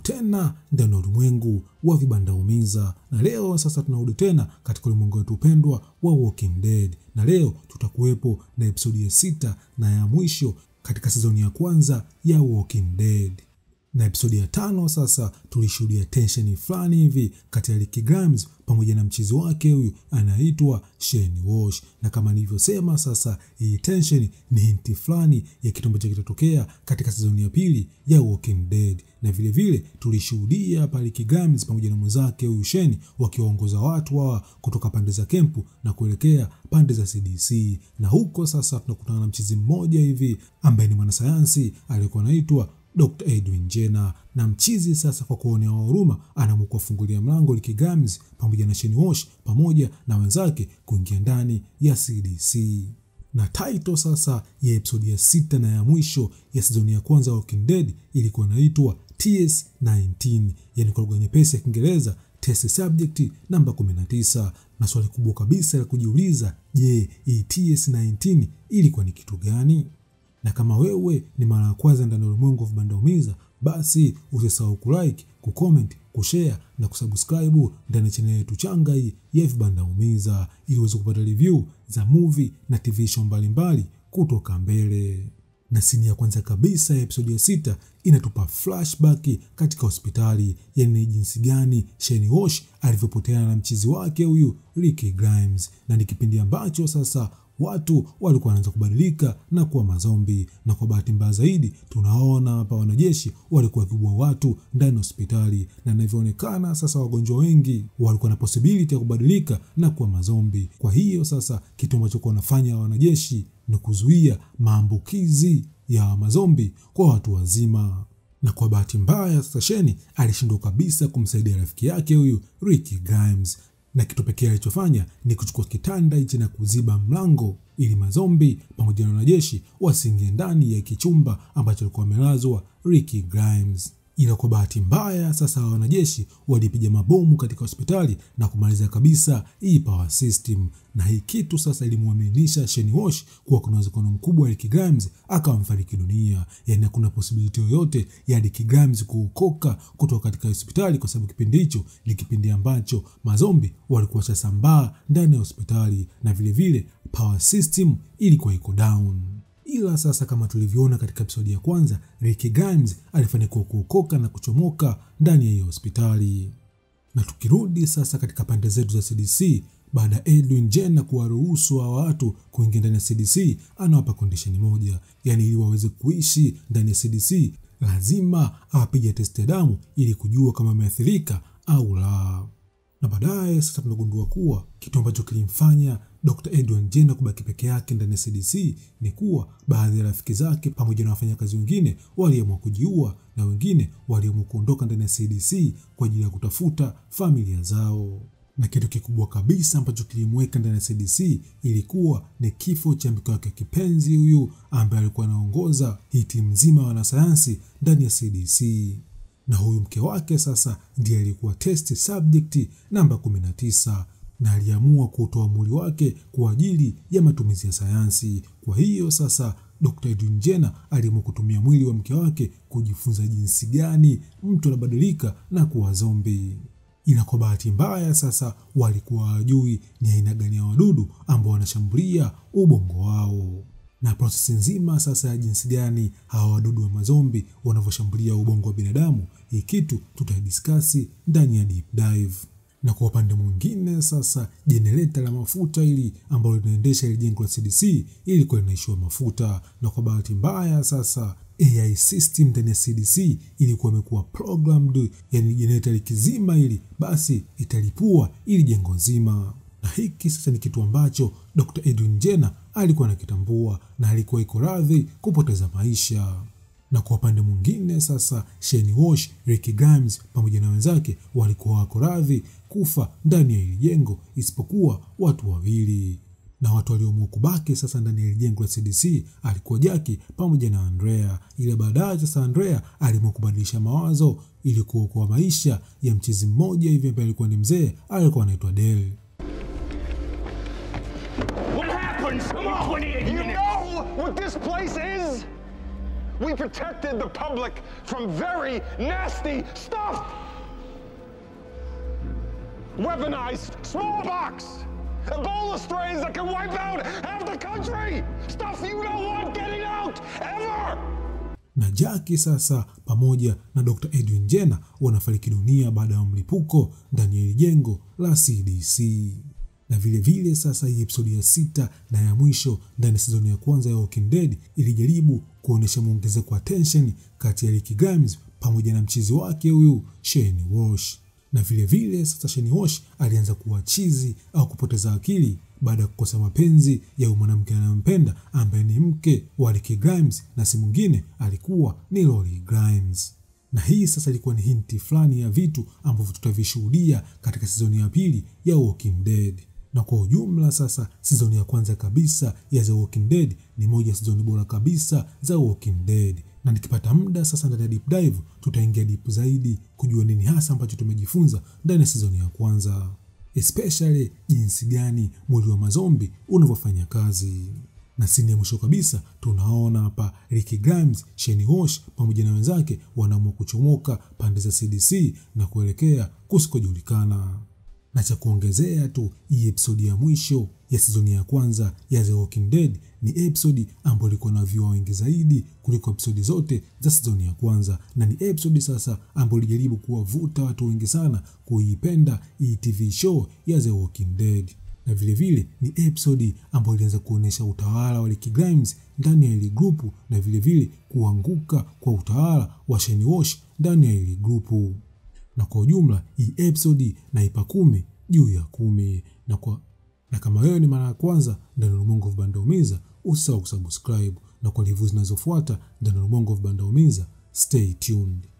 tena ndani ya ulimwengu wa vibandaumiza, na leo sasa tunarudi tena katika ulimwengu wetu upendwa wa Walking Dead, na leo tutakuwepo na episodi ya sita na ya mwisho katika sizoni ya kwanza ya Walking Dead na episodi ya tano sasa tulishuhudia tensheni fulani hivi kati ya Ricky Grimes pamoja na mchizi wake huyu anaitwa Shane Walsh, na kama nilivyosema, sasa hii tensheni ni hinti fulani ya kitu ambacho kitatokea katika sizoni ya pili ya Walking Dead, na vilevile tulishuhudia hapa Ricky Grimes pamoja na mwenzake huyu Shane wakiwaongoza watu hawa kutoka pande za kempu na kuelekea pande za CDC, na huko sasa tunakutana na mchizi mmoja hivi ambaye ni mwanasayansi aliyekuwa anaitwa Dr. Edwin Jenner na mchizi sasa, kwa kuonea huruma, anaamua kuwafungulia mlango Ricky Grimes pamoja na Shane Walsh pamoja na wenzake kuingia ndani ya CDC. Na title sasa ya episodi ya sita na ya mwisho ya sizoni ya kwanza ya Walking Dead ilikuwa inaitwa TS19, yani kwa lugha nyepesi ya Kiingereza test subject namba 19. Na swali kubwa kabisa la kujiuliza, je, hii TS19 ilikuwa ni kitu gani? na kama wewe ni mara ya kwanza ndani ya ulimwengu wa vibandaumiza, basi usisahau kulike, kucomment, kushare na kusubscribe ndani ya chaneli yetu changa hii ya vibandaumiza, ili uweze kupata review za movie na TV show mbalimbali kutoka mbele. Na sini ya kwanza kabisa ya episodi ya sita inatupa flashback katika hospitali, yani ni jinsi gani Shane Walsh alivyopoteana na mchizi wake huyu Ricky Grimes, na ni kipindi ambacho sasa watu walikuwa wanaanza kubadilika na kuwa mazombi, na kwa bahati mbaya zaidi tunaona hapa wanajeshi walikuwa wakibua watu ndani ya hospitali, na inavyoonekana sasa wagonjwa wengi walikuwa na possibility ya kubadilika na kuwa mazombi. Kwa hiyo sasa kitu ambacho kuwa wanafanya wanajeshi ni kuzuia maambukizi ya mazombi kwa watu wazima na kwa bahati mbaya sasa Sheni alishindwa kabisa kumsaidia rafiki yake huyu Ricky Grimes na kitu pekee alichofanya ni kuchukua kitanda hichi na kuziba mlango ili mazombi pamoja na wanajeshi wasiingie ndani ya kichumba ambacho alikuwa amelazwa Ricky Grimes. Ila kwa bahati mbaya sasa wanajeshi walipiga mabomu katika hospitali na kumaliza kabisa hii power system, na hii kitu sasa ilimwaminisha Shane Walsh kuwa kuna uwezekano mkubwa Ricky Grimes akawa mfariki dunia, yaani hakuna possibility yoyote ya Ricky Grimes kuokoka kutoka katika hospitali, kwa sababu kipindi hicho ni kipindi ambacho mazombi walikuwa washasambaa ndani ya hospitali na vilevile vile, power system ilikuwa iko down ila sasa kama tulivyoona katika episodi ya kwanza, Ricky Grimes alifanikiwa kuokoka na kuchomoka ndani ya hiyo hospitali. Na tukirudi sasa katika pande zetu za CDC, baada ya Edwin Jenner kuwaruhusu wa watu kuingia ndani ya CDC, anawapa kondisheni moja, yaani ili waweze kuishi ndani ya CDC lazima awapige testi ya damu ili kujua kama ameathirika au la. Na baadaye sasa tunagundua kuwa kitu ambacho kilimfanya Dr. Edwin Jenner kubaki peke yake ndani ya CDC ni kuwa baadhi ya rafiki zake pamoja na wafanyakazi wengine waliamua kujiua na wengine waliamua kuondoka ndani ya CDC kwa ajili ya kutafuta familia zao. Na kitu kikubwa kabisa ambacho kilimweka ndani ya CDC ilikuwa ni kifo cha mke wake kipenzi huyu ambaye alikuwa anaongoza hii timu nzima ya wanasayansi ndani ya CDC na huyu mke wake sasa ndiye alikuwa test subject namba 19 na aliamua kutoa mwili wake kwa ajili ya matumizi ya sayansi. Kwa hiyo sasa Dr. Edwin Jenner aliamua kutumia mwili wa mke wake kujifunza jinsi gani mtu anabadilika na kuwa zombi. Ila kwa bahati mbaya sasa walikuwa hawajui ni aina gani ya wadudu ambao wanashambulia ubongo wao na prosesi nzima sasa ya jinsi gani hawa wadudu wa mazombi wanavyoshambulia ubongo wa binadamu, hii kitu tutaidiskasi ndani ya deep dive. Na kwa upande mwingine sasa, jenereta la mafuta ili ambalo linaendesha ile jengo la CDC ilikuwa linaishiwa mafuta, na kwa bahati mbaya sasa AI system ndani ya CDC ilikuwa imekuwa programmed, yani jenereta likizima ili basi italipua ili jengo nzima na hiki sasa ni kitu ambacho Dr. Edwin Jenner alikuwa anakitambua na alikuwa iko radhi kupoteza maisha. Na kwa upande mwingine sasa, Shane Walsh, Ricky Grimes pamoja na wenzake walikuwa wako radhi kufa ndani ya hili jengo isipokuwa watu wawili, na watu walioamua kubaki sasa ndani ya hili jengo la CDC alikuwa Jackie pamoja na Andrea. Ile baadaye sasa Andrea aliamua kubadilisha mawazo ili kuokoa maisha ya mchezi mmoja hivi ambaye alikuwa ni mzee, alikuwa anaitwa Dale. What happens? Come on! 28 You minutes. know what this place is? We protected the public from very nasty stuff. Weaponized smallpox, Ebola strains that can wipe out half the country. Stuff you don't want getting out ever. na Jackie sasa pamoja na Dr. Edwin Jenner wanafariki dunia baada ya mlipuko ndani ya hili jengo la CDC. Na vile vile sasa hii episodi ya sita na ya mwisho ndani ya sizoni ya kwanza ya Walking Dead ilijaribu kuonyesha mwongezeko wa tension kati ya Rick Grimes pamoja na mchizi wake huyu Shane Walsh. Na vile vile sasa Shane Walsh alianza kuwa chizi au kupoteza akili baada ya kukosa mapenzi ya huyu mwanamke anayompenda ambaye ni mke wa Rick Grimes na si mwingine alikuwa ni Lori Grimes. Na hii sasa ilikuwa ni hinti fulani ya vitu ambavyo tutavishuhudia katika sizoni ya pili ya Walking Dead. Na kwa ujumla sasa, sizoni ya kwanza kabisa ya The Walking Dead ni moja ya sizoni bora kabisa za Walking Dead, na nikipata muda sasa ndani ya deep dive tutaingia deep zaidi kujua nini hasa ambacho tumejifunza ndani ya sizoni ya kwanza especially jinsi gani mwili wa mazombi unavyofanya kazi. Na sini ya mwisho kabisa tunaona hapa Rick Grimes, Shane Walsh pamoja na wenzake wanaamua kuchomoka pande za CDC na kuelekea kusikojulikana. Na cha kuongezea tu, hii episodi ya mwisho ya sizoni ya kwanza ya The Walking Dead ni episodi ambayo ilikuwa na viewer wengi zaidi kuliko episodi zote za sizoni ya kwanza, na ni episodi sasa ambayo ilijaribu kuwavuta watu wengi sana kuipenda hii TV show ya The Walking Dead na vilevile vile, ni episodi ambayo ilianza kuonyesha utawala wa Rick Grimes ndani ya hili grupu na vilevile vile, kuanguka kwa utawala wa Shane Walsh ndani ya hili grupu. Na kwa ujumla hii episodi naipa kumi juu ya kumi na kwa na kama wewe ni mara ya kwanza ndani ya Ulimwengu wa Vibanda Umiza, usisahau kusubscribe na kwa review zinazofuata ndani ya Ulimwengu wa Vibanda Umiza, stay tuned.